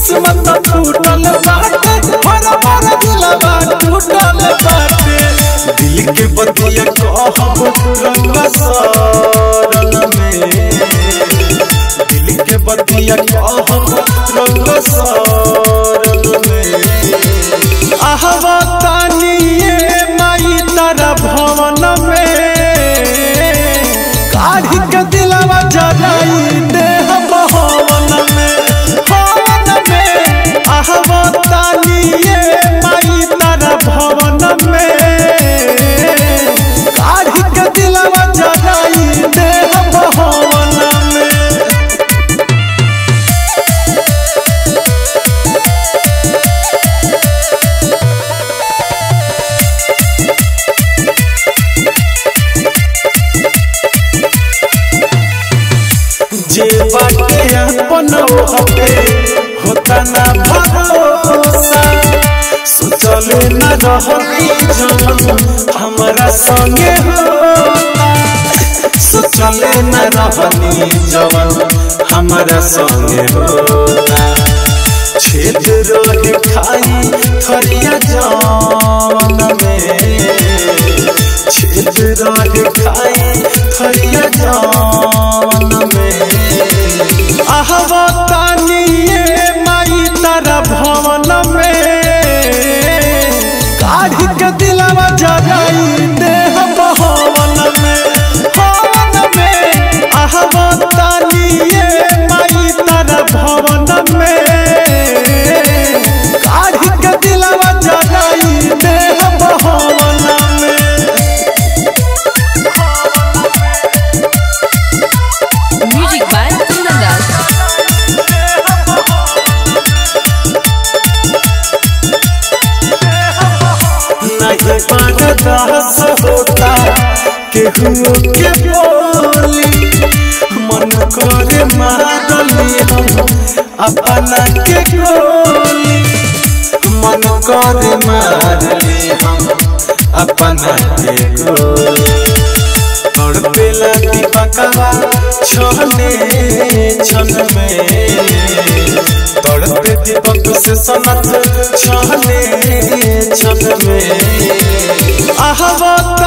किस्मत टूटल बाटे हर बार दिलवा टूटल बाटे दिल के बतिया कहब रंग सरल में दिल के बतिया कहब रंग सरल में आहवा तानिए माई तारा भवन में काढ़ी के दिलवा जलाई देह भवन में भवन में आहवा तानिए माई तारा भवन में काढ़ी के दिलवा जलाई देह भवन में जे बाटे अपन होते होता ना भरोसा सोचले न रहती जवन हमारा संगे होता सोचले न रहनी जवन हमारा संगे होता छेद रहे खाई थरिया जान में छेद रहे खाई थरिया जान में आहवा तानिए माई तारा भवन में काढ़ी के दिलवा जगाई देह भवन में भवन में आहवा तानिए माई तारा भवन में काढ़ी के दिलवा जगाई देह भवन में Music by Kundan Das. नहीं बर्दाश्त होता केहू के बोली मन करे मारली हम अपना के गोली मन करे मारली हम अपना के गोली तड़पेला दीपकवा छने छन में तड़पे दीपक से सनत छने छन में आहवा